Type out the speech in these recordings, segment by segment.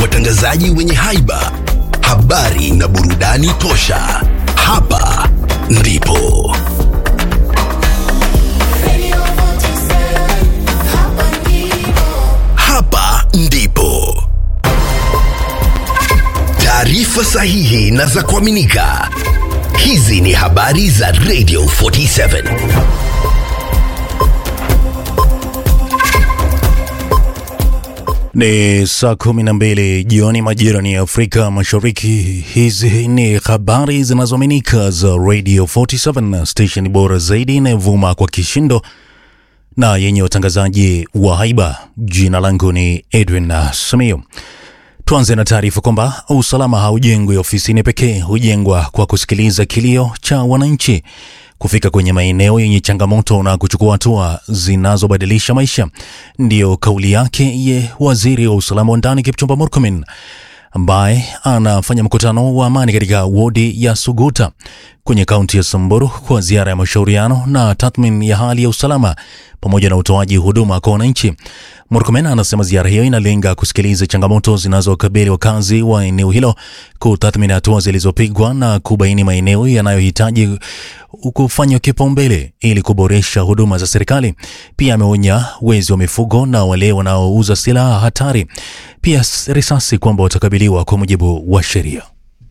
watangazaji wenye haiba, habari na burudani tosha. Hapa ndipo hapa ndipo taarifa sahihi na za kuaminika. Hizi ni habari za Radio 47. Ni saa kumi na mbili jioni majira ni Afrika Mashariki. Hizi ni habari zinazoaminika za Radio 47, station bora zaidi inayovuma kwa kishindo na yenye watangazaji wa haiba. Jina langu ni Edwin Samio. Tuanze na taarifa kwamba usalama haujengwi ofisini pekee, hujengwa kwa kusikiliza kilio cha wananchi, kufika kwenye maeneo yenye changamoto na kuchukua hatua zinazobadilisha maisha. Ndiyo kauli yake ye waziri wa usalama wa ndani Kipchumba Murkomen ambaye anafanya mkutano wa amani katika wodi ya Suguta kwenye kaunti ya Samburu kwa ziara ya mashauriano na tathmini ya hali ya usalama pamoja na utoaji huduma kwa wananchi. Murkomen anasema ziara hiyo inalenga kusikiliza changamoto zinazokabili wakazi wa eneo hilo, kutathmini hatua zilizopigwa na kubaini maeneo yanayohitaji kufanywa kipaumbele ili kuboresha huduma za serikali. Pia ameonya wezi wa mifugo na wale wanaouza silaha hatari, pia risasi, kwamba watakabiliwa kwa mujibu wa sheria.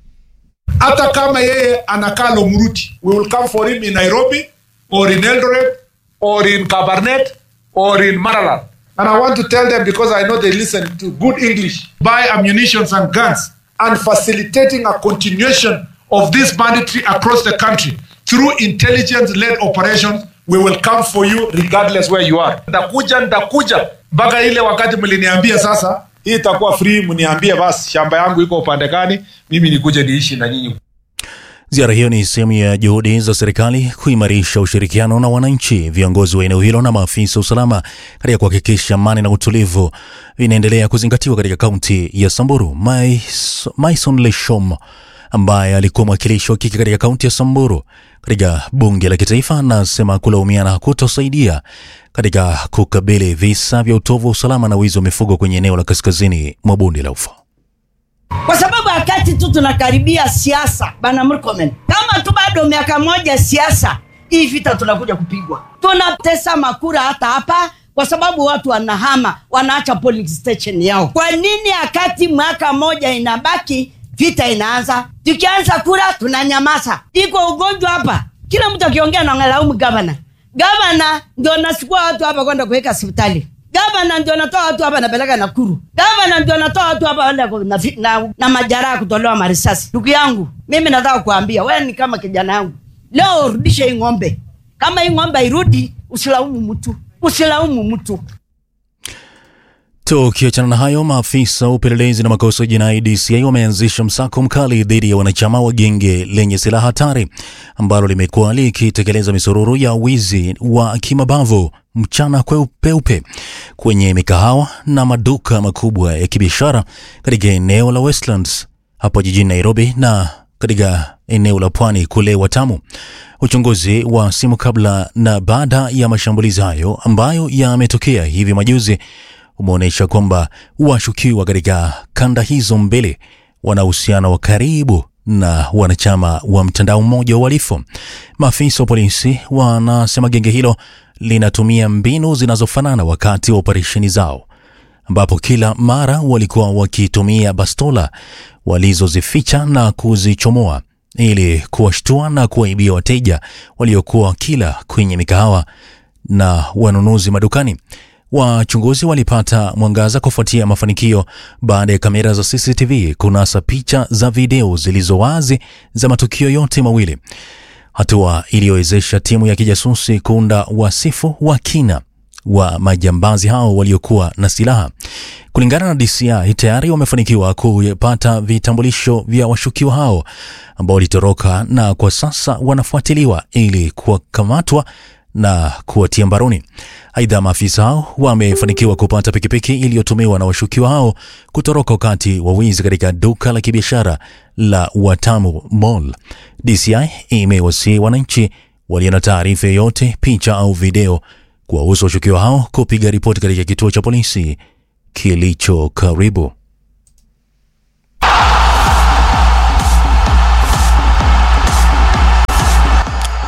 hata kama yeye anakaa Lomuruti, we will come for him in Nairobi or in Eldoret or in Kabarnet or in Maraland. And I want to tell them because I know they listen to good English, buy ammunitions and guns and facilitating a continuation of this banditry across the country through intelligence-led operations. We will come for you regardless where you are. Ndakuja, ndakuja mpaka ile wakati mliniambia sasa hii itakuwa free, mniambie basi shamba yangu iko upande gani, mimi nikuje niishi na nyinyi. Ziara hiyo ni sehemu ya juhudi za serikali kuimarisha ushirikiano na wananchi, viongozi wa eneo hilo na maafisa wa usalama katika kuhakikisha amani na utulivu vinaendelea kuzingatiwa katika kaunti ya Samburu. Mais- Maison Leshom ambaye alikuwa mwakilishi wa kike katika kaunti ya Samburu katika bunge la kitaifa anasema kulaumiana hakutosaidia katika kukabili visa vya utovu wa usalama na wizi wa mifugo kwenye eneo la kaskazini mwa bonde la Ufa. kwa sababu wakati tu tunakaribia siasa bana Murkomen, kama tu bado miaka moja siasa hii vita tunakuja kupigwa, tunatesa makura hata hapa kwa sababu watu wanahama, wanaacha polling station yao. Kwa nini wakati mwaka moja inabaki vita inaanza? Tukianza kura tunanyamaza. Iko ugonjwa hapa, kila mtu akiongea na ngalaumu gavana. Gavana ndio nasukua watu hapa kwenda kuweka hospitali gavana ndio anatoa watu hapa napeleka Nakuru. Gavana ndio anatoa watu hapa wale na, fi- na, na majeraha kutolewa marisasi. Ndugu yangu, mimi nataka kuambia wewe ni kama kijana yangu, leo urudishe hii ng'ombe. Kama hii ng'ombe irudi, usilaumu mtu, usilaumu mtu. Tukiachana na hayo, maafisa wa upelelezi na makosa ya jinai DCI wameanzisha msako mkali dhidi ya wanachama wa genge lenye silaha hatari ambalo limekuwa likitekeleza misururu ya wizi wa kimabavu mchana kweupe kwenye mikahawa na maduka makubwa ya kibiashara katika eneo la Westlands hapo jijini Nairobi na katika eneo la pwani kule Watamu. Uchunguzi wa simu kabla na baada ya mashambulizi hayo ambayo yametokea hivi majuzi umeonyesha kwamba washukiwa katika kanda hizo mbili wana uhusiano wa karibu na wanachama wa mtandao mmoja wa uhalifu. Maafisa wa polisi wanasema genge hilo linatumia mbinu zinazofanana wakati wa operesheni zao, ambapo kila mara walikuwa wakitumia bastola walizozificha na kuzichomoa ili kuwashtua na kuwaibia wateja waliokuwa wakila kwenye mikahawa na wanunuzi madukani. Wachunguzi walipata mwangaza kufuatia mafanikio baada ya kamera za CCTV kunasa picha za video zilizo wazi za matukio yote mawili, hatua iliyowezesha timu ya kijasusi kuunda wasifu wa kina wa majambazi hao waliokuwa na silaha. Kulingana na DCI, tayari wamefanikiwa kupata vitambulisho vya washukiwa hao ambao walitoroka na kwa sasa wanafuatiliwa ili kuwakamatwa na kuwatia mbaroni. Aidha, maafisa hao wamefanikiwa kupata pikipiki iliyotumiwa na washukiwa hao kutoroka wakati wa wizi katika duka la kibiashara la Watamu Mall. DCI imewasihi wananchi walio na taarifa yoyote, picha au video kuwahusu washukiwa hao kupiga ripoti katika kituo cha polisi kilicho karibu.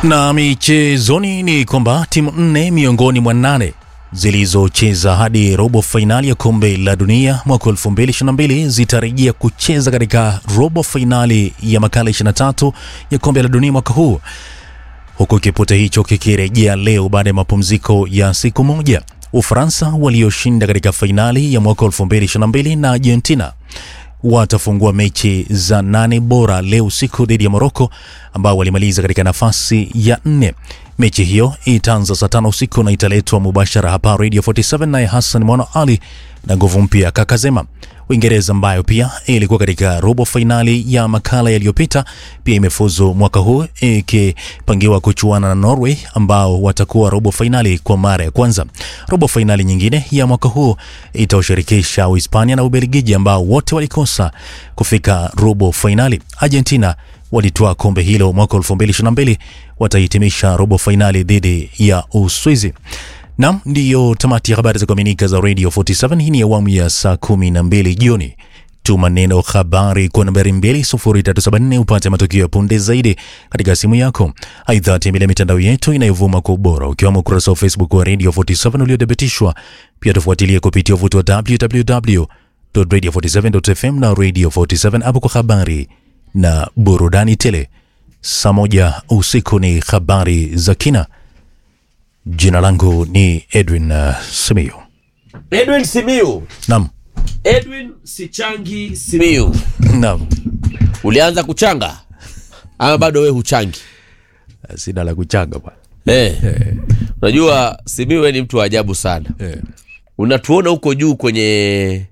Na michezoni ni kwamba timu nne miongoni mwa nane zilizocheza hadi robo fainali ya kombe la dunia mwaka 2022 zitarejea kucheza katika robo fainali ya makala 23 ya kombe la dunia mwaka huu, huku kipute hicho kikirejea leo baada ya mapumziko ya siku moja. Ufaransa walioshinda katika fainali ya mwaka 2022 na Argentina watafungua mechi za nane bora leo usiku dhidi ya Moroko ambao walimaliza katika nafasi ya nne. Mechi hiyo itaanza saa tano usiku na italetwa mubashara hapa Radio 47 naye Hassan Mwana Ali na nguvu mpya Kakazema. Uingereza ambayo pia ilikuwa katika robo fainali ya makala yaliyopita pia imefuzu mwaka huu ikipangiwa kuchuana na Norway ambao watakuwa robo fainali kwa mara ya kwanza. Robo fainali nyingine ya mwaka huu itaushirikisha Uhispania na Ubelgiji ambao wote walikosa kufika robo fainali. Argentina walitoa kombe hilo mwaka 2022 watahitimisha robo fainali dhidi ya Uswizi. Nam, ndiyo tamati ya habari za kuaminika za Radio 47. Hii ni awamu ya saa 12 jioni. Tuma neno habari kwa nambari 2374 upate matukio ya punde zaidi katika simu yako. Aidha, tembelea mitandao yetu inayovuma kwa ubora ukiwemo ukurasa wa Facebook wa Radio 47 uliothibitishwa. Pia tufuatilie kupitia uvuti wa www.radio47.fm na Radio 47 hapo kwa habari na burudani tele. Saa moja usiku ni habari za kina. Jina langu ni Edwin uh, Simiyu. Edwin Simiu, Naam, Edwin Sichangi Simiu, naam, ulianza kuchanga ama bado we huchangi? sina la kuchanga bwana. Eh, unajua Simiu we ni mtu wa ajabu sana. Eh, Unatuona huko juu kwenye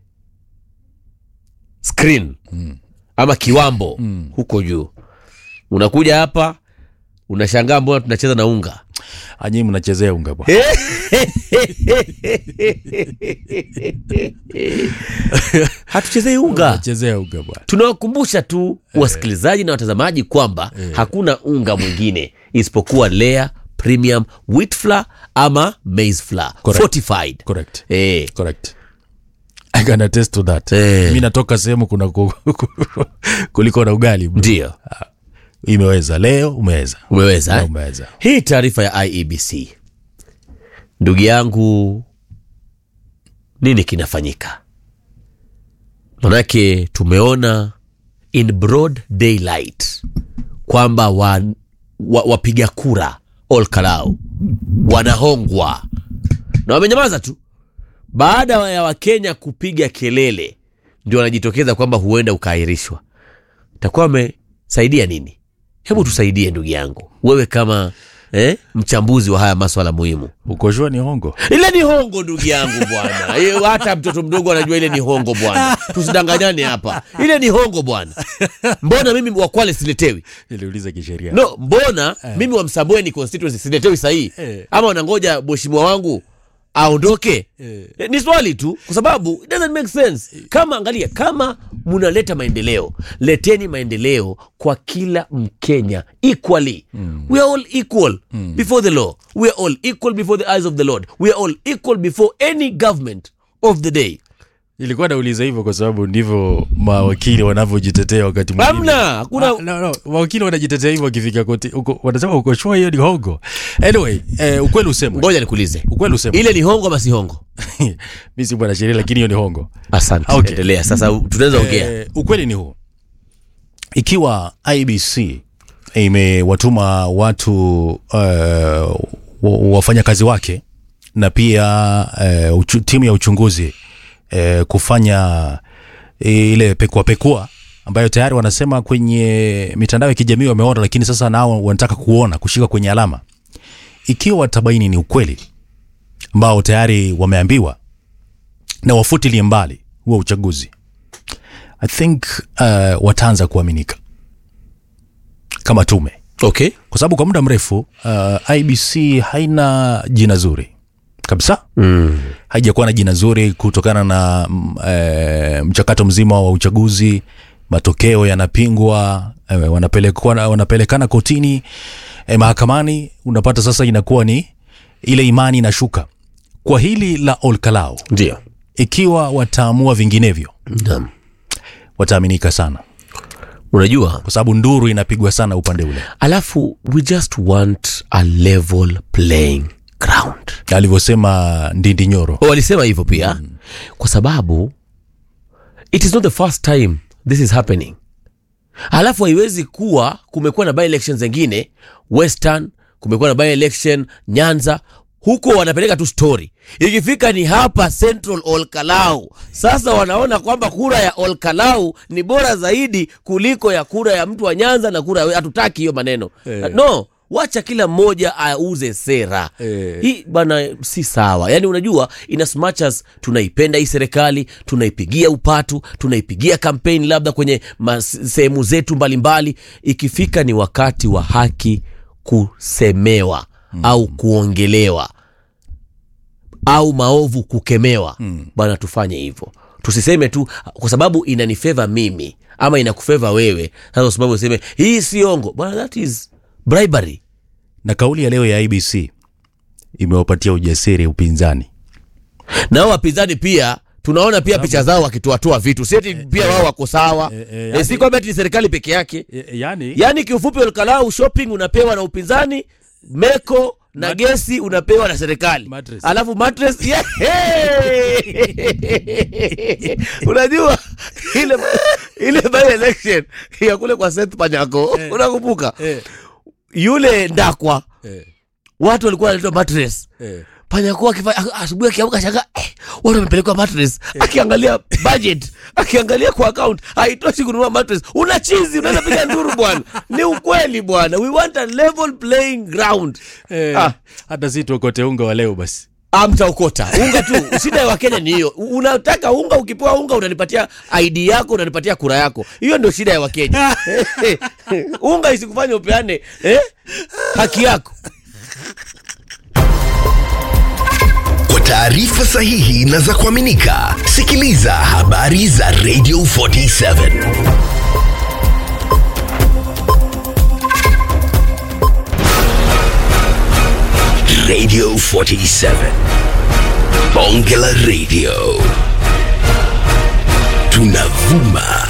screen ama kiwambo huko juu, unakuja hapa unashangaa mbona tunacheza na unga anyi mnachezea unga bwana. hatuchezei unga Mnachezea unga bwana. tunawakumbusha tu wasikilizaji na watazamaji kwamba hakuna unga mwingine isipokuwa Lea Premium Wheat Flour ama Maize Flour Correct. fortified. Correct. Eh, Correct. I can attest to that. Eh. Mimi natoka sehemu kuna ku, kuliko na ugali bro. ndio Imeweza leo umeweza. umeweza Na eh? Umeweza. Hii taarifa ya IEBC, ndugu yangu, nini kinafanyika? Manake tumeona in broad daylight kwamba wa, wa, wapiga kura Olkalau wanahongwa na wamenyamaza tu. Baada ya Wakenya kupiga kelele, ndio wanajitokeza kwamba huenda ukaahirishwa. Takuwa wamesaidia nini? Hebu tusaidie ndugu yangu, wewe kama eh, mchambuzi wa haya maswala muhimu. Ukoshua ni hongo. Ile ni hongo ndugu yangu bwana. Hiyo Hata mtoto mdogo anajua ile ni hongo bwana, tusidanganyane hapa, ile ni hongo bwana. Mbona mimi wa Kwale siletewi? Niliuliza kisheria. No, mbona mimi wa Msambweni constituency siletewi sahihi? Eh. Ama wanangoja mheshimiwa wangu aondoke? Eh. Eh, Ni swali tu, kwa sababu it doesn't make sense. Kama angalia, kama munaleta maendeleo, leteni maendeleo kwa kila Mkenya equally. We are all equal before the law. We are all equal before the eyes of the Lord. We are all equal before any government of the day. Nilikuwa nauliza hivyo kwa sababu ndivyo mawakili wanavyojitetea wakati mwingine. Hamna, hakuna Ah, no, no. Mawakili wanajitetea hivyo wakifika koti. Uko, wanasema uko sure hiyo ni hongo. Anyway, eh, ukweli usemwe. ngoja nikuulize, Ukweli usemwe. ile ni hongo ama si hongo? Mimi si bwana sheria lakini hiyo ni hongo. Asante, Okay. endelea sasa, tunaweza ongea. Eh, ukweli ni huu. Ikiwa IBC imewatuma watu uh, wafanyakazi wake na pia uh, uchu, timu ya uchunguzi uh, kufanya ile pekua pekua ambayo tayari wanasema kwenye mitandao ya kijamii wameona, lakini sasa nao wanataka kuona kushika kwenye alama. Ikiwa watabaini ni ukweli ambao tayari wameambiwa na wafutilie mbali huo uchaguzi I think uh, wataanza kuaminika kama tume, Okay. kwa sababu kwa muda mrefu uh, IBC haina jina zuri kabisa Mm. haijakuwa na jina zuri kutokana na mm, eh, mchakato mzima wa uchaguzi. Matokeo yanapingwa, eh, wanapelekwa wanapelekana kotini, eh, mahakamani. Unapata sasa inakuwa ni ile imani inashuka. Kwa hili la Olkalau, Ndio. ikiwa wataamua vinginevyo, Naam. wataaminika sana. unajua kwa sababu nduru inapigwa sana upande ule alafu we just want a level playing ground alivyosema ndindi nyoro Oh, walisema hivyo pia mm. kwa sababu it is not the first time this is happening alafu haiwezi kuwa kumekuwa na by elections zengine western kumekuwa na by election nyanza huko wanapeleka tu story ikifika ni hapa central olkalau sasa wanaona kwamba kura ya olkalau ni bora zaidi kuliko ya kura ya mtu wa nyanza na kura ya hatutaki hiyo maneno Eh. no wacha kila mmoja auze sera Eh. hii bana si sawa yaani unajua in as much as tunaipenda hii serikali tunaipigia upatu tunaipigia kampeni labda kwenye mas- sehemu zetu mbalimbali ikifika ni wakati wa haki kusemewa mm. au kuongelewa au maovu kukemewa mm. bana tufanye hivyo tusiseme tu kwa sababu inanifeva mimi ama inakufeva wewe sasa kwa sababu useme hii si ongo bana that is bribery na kauli ya leo ya ibc imewapatia ujasiri upinzani nao wapinzani pia tunaona pia picha zao wakitoatoa vitu sieti pia wao wako sawa eh, eh, Eh, yani- si kwamba ati ni serikali peke yake yani yaani kiufupi olkalau shopping unapewa na upinzani meko na gesi unapewa na serikali Mattress. alafu mattress yeah. unajua ile ile by election ya kule kwa Seth Panyako unakumbuka eh, yule ndakwa eh, watu walikuwa wanaletwa mattress eh. panyakuwa akifa- asubuhi akiamka shanga eh, watu wamepelekwa mattress akiangalia budget akiangalia kwa account haitoshi kununua mattress una chizi unaweza piga nduru bwana ni ukweli bwana we want a level playing ground Eh, Ah. hata si tuokote unga wa leo basi amtaokota unga tu shida ya wakenya ni hiyo U- unataka unga ukipewa unga unanipatia id yako unanipatia kura yako hiyo ndio shida ya wakenya unga isikufanya upeane eh? haki yako Kwa taarifa sahihi na za kuaminika, sikiliza habari za Radio 47 Radio 47 Bonge la Radio tunavuma